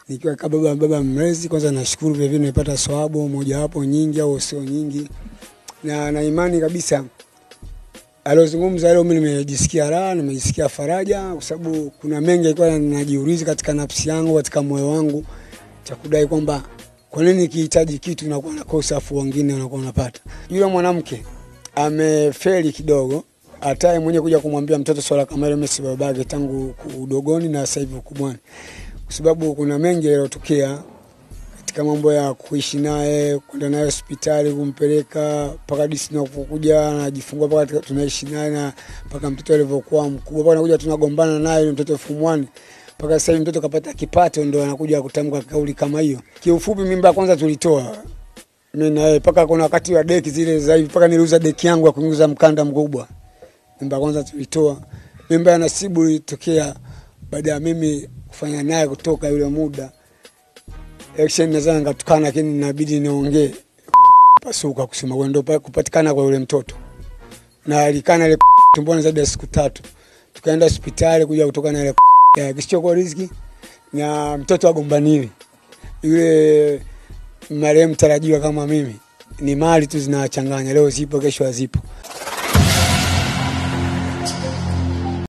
nikiwa kama baba baba mlezi. Kwanza nashukuru vile vile nimepata swabu mojawapo nyingi au sio nyingi, na na imani kabisa aliozungumza leo, mimi nimejisikia raha, nimejisikia faraja, kwa sababu kuna mengi alikuwa najiuliza katika nafsi yangu, katika moyo wangu, cha kudai kwamba kwa nini nikihitaji kitu nakuwa nakosa, afu wengine wanakuwa wanapata. Yule mwanamke amefeli kidogo, hataye mwenyewe kuja kumwambia mtoto swala kama hilo, mimi si babake tangu udogoni na sasa hivi ukubwani, kwa sababu kuna mengi yaliyotokea katika mambo ya kuishi naye, kwenda naye hospitali, kumpeleka mpaka disi nakuja anajifungua, mpaka tunaishi naye na mpaka mtoto alivyokuwa mkubwa, mpaka nakuja tunagombana naye yule mtoto elfu mwani mpaka sasa hivi mtoto kapata kipato, ndo anakuja kutamka kauli kama hiyo. Kiufupi, mimba ya kwanza tulitoa mimi na yeye, mpaka kuna wakati wa deki zile za hivi, mpaka niliuza deki yangu ya kuingiza mkanda mkubwa. Mimba ya kwanza tulitoa. Mimba ya Nasibu ilitokea baada ya mimi kufanya naye kutoka yule muda action naweza ngatukana, lakini inabidi niongee pasuka kusema kwa ndo kupatikana kwa yule mtoto na alikana ile tumboni zaidi ya siku tatu, tukaenda hospitali kuja kutoka na ile ya kisichokuwa riziki na mtoto agombaniwe. Yule marehemu tarajiwa kama mimi, ni mali tu zinawachanganya, leo zipo, kesho hazipo.